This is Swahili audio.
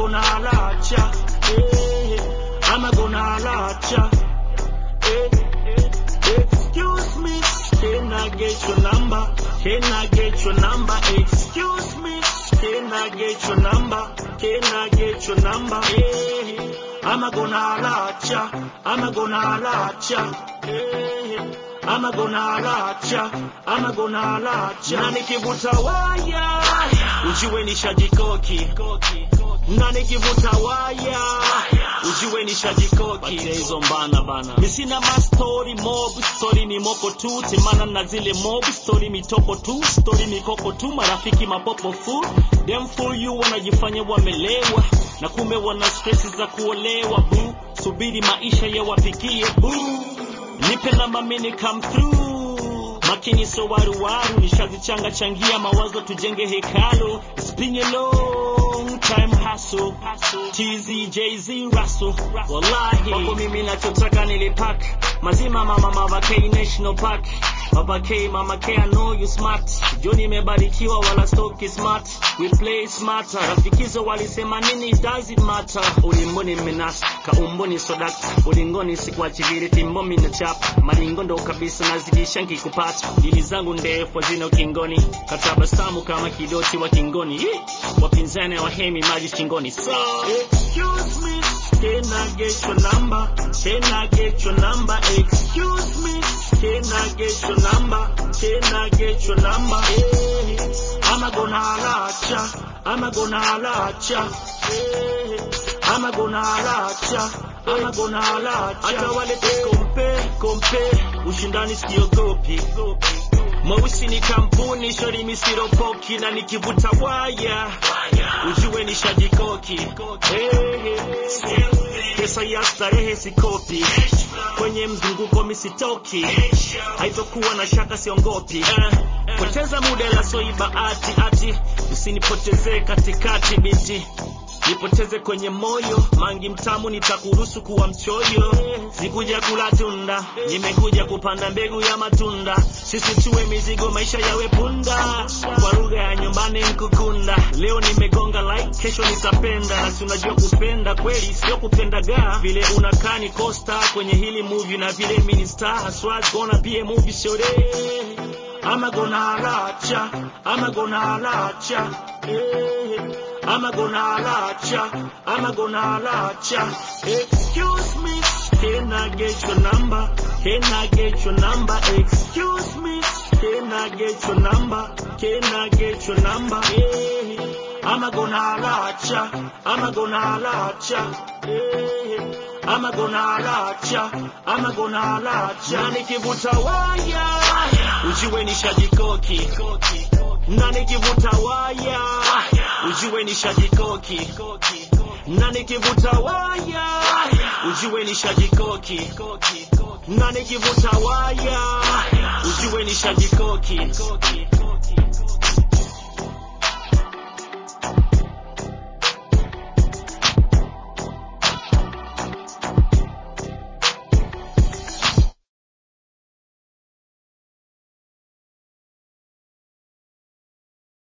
gonna holla at ya. Eh, I'm gonna holla at ya. Eh, eh, excuse me, can I get your number? Can I get your number? Excuse me, can I get your number? Can I get your number? Eh, I'm gonna holla at ya. I'm gonna holla at ya. Eh, I'm gonna holla at ya. I'm gonna holla at ya. Na nikivuta waya, ujue nishajikoki. Na nikivuta waya, ujue nishajikoki. Hizo mbana bana. Mi sina ma story mob, story ni moko tu, temana na zile mob, story mitoko tu, story mikoko tu, marafiki mapopo fu. Them fool you wanajifanya wamelewa, na kumbe wana stress za kuolewa bu. Subiri maisha yawafikie bu. Nipe namba mini come through. Makini so waruwaru, nishazichanga changia mawazo tujenge hekalu. It's been a long time hustle. TZ, Jay-Z, Russell. Wallahi. Wako mimi nachotaka nilipak. Mazima mama Mama K National Park. Baba K, Mama K, I know you smart. Joni imebarikiwa wala stoki smart. We play smarter. Rafikizo walisema nini does it matter? Ulimboni menas, kaumboni sodak. Ulingoni sikuachiliri timbo mina chap. Maringo ndo kabisa nazidisha nkikupata. Dili zangu ndefu zina ukingoni. Katabasamu kama kidoti wa kingoni. Ih, Wapinzani wahemi maji shingoni. So, excuse me, can I get your number? Can I get your number? Excuse me, can I get your number? Can I get your number? Eh, I'm gonna holla at ya. I'm gonna holla at ya. Eh, I'm gonna holla at ya. I'm gonna holla at ya. Hata wale kompe kompe, ushindani siogopi. Mweusi ni kampuni, shori misiropoki na nikivuta waya ujue nishajikoki. Hey, hey. Pesa ya starehe sikopi, kwenye mzunguko misitoki, haitokuwa na shaka siongopi. Eh, poteza muda la soiba ati ati, usinipotezee katikati binti nipoteze kwenye moyo mangi mtamu nitakuruhusu kuwa mchoyo sikuja kula tunda nimekuja kupanda mbegu ya matunda sisi tuwe mizigo maisha yawe punda kwa lugha ya nyumbani nkukunda leo nimegonga like kesho nitapenda na si unajua kupenda kweli sio kupendaga vile unakaa ni costa kwenye hili movie na vile minister haswa gonna be a movie shore I'm gonna holla at ya. I'm gonna holla at ya. Eh, I'm gonna holla at ya. I'm gonna holla at ya. Excuse me, can I get your number? Can I get your number? Excuse me, can I get your number? Can I get your number? Eh, I'm gonna holla at ya. I'm gonna holla at ya. Eh, I'm gonna holla at ya. I'm gonna holla at ya. Na nikivuta waya, ujue nishajikoki. Na nikivuta waya, ujue nishajikoki. Na nikivuta waya, ujue nishajikoki. Na nikivuta waya, ujue nishajikoki.